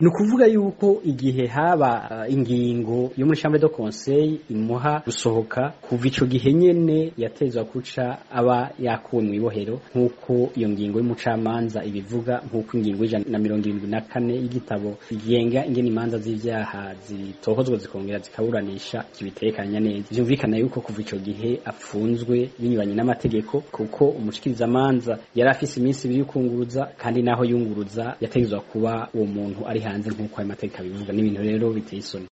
ni ukuvuga yuko igihe haba uh, ingingo yo muri chambre de conseil imuha gusohoka kuva ico gihe nyene yatezwa kuca aba yakuwe mu ibohero nk'uko iyo ngingo y'umucamanza ibivuga nk'uko ingingo y'ijana na mirongo irindwi na kane y'igitabo igenga ingene imanza z'ivyaha zitohozwa zikongera zikaburanisha kibitekanya neza vyumvikana yuko kuva ico gihe apfunzwe binyuranye n'amategeko kuko umushikirizamanza yari afise iminsi ibiri y'ukunguruza kandi naho yunguruza yategezwa kuba uwo muntu ari hanze nk'uko ayo mategeko abivuga n'ibintu rero biteye isoni